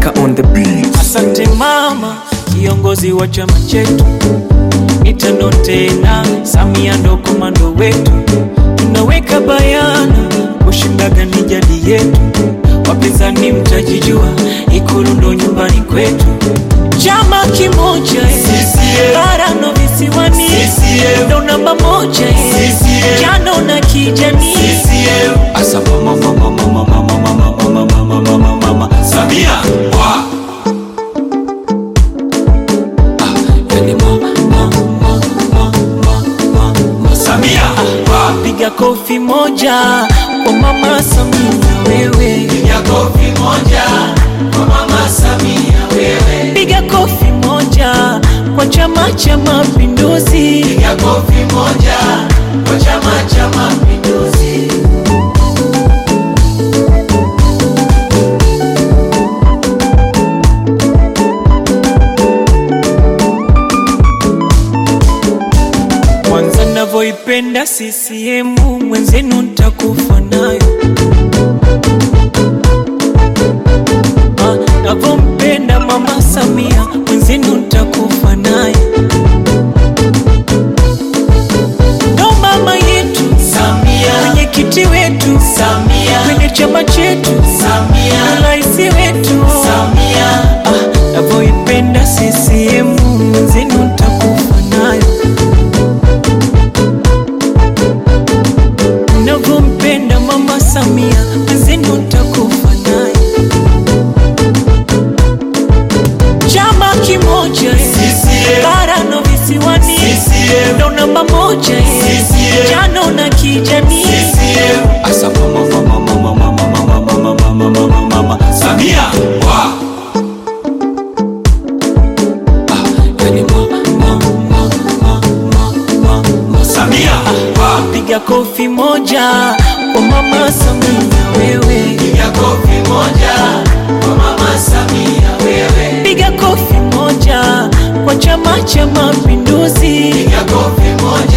Baraka on the beat. Asante mama, kiongozi wa chama chetu, mitano tena, Samia ndo komando wetu, tunaweka bayana, kushindaga ni jadi yetu, wapinzani mtajijua, Ikulu ndo nyumbani kwetu, chama kimoja eh, bara no visiwani, ndo namba moja eh, jano na kijani Asa mama mama mama mama mama mama mama mama mama Samia wa Ah, yani ma ma ma ma ma ma ma Samia wa piga kofi moja kwa mama Samia wewe, ya kofi moja kwa mama Samia wewe piga kofi moja kwa Chama cha Mapinduzi. ya kofi moja kwa chama cha mapinduzi Kwanza navyoipenda CCM mwenzenu ntakufa nayo. Ah, Navyompenda mama Samia mwenzenu ntakufa nayo. Ndo mama yetu Samia mwenyekiti wetu Samia kwenye chama chetu Samia rais wetu Samia Ah, navyoipenda CCM mwenzenu ntakufa nayo. Navyompenda mama Samia mwenzenu ntakufa nayo. Chama kimoja eh, CCM. bara no visiwani CCM. ndo namba moja eh, CCM. jano na kijani Asa mama mama mama mama mama mama mama mama mama Samia wa Ah, yani ma ma ma ma ma ma ma Samia wa piga kofi moja kwa mama Samia wewe, ya kofi moja kwa mama Samia wewe piga kofi moja kwa Chama cha Mapinduzi. ya kofi moja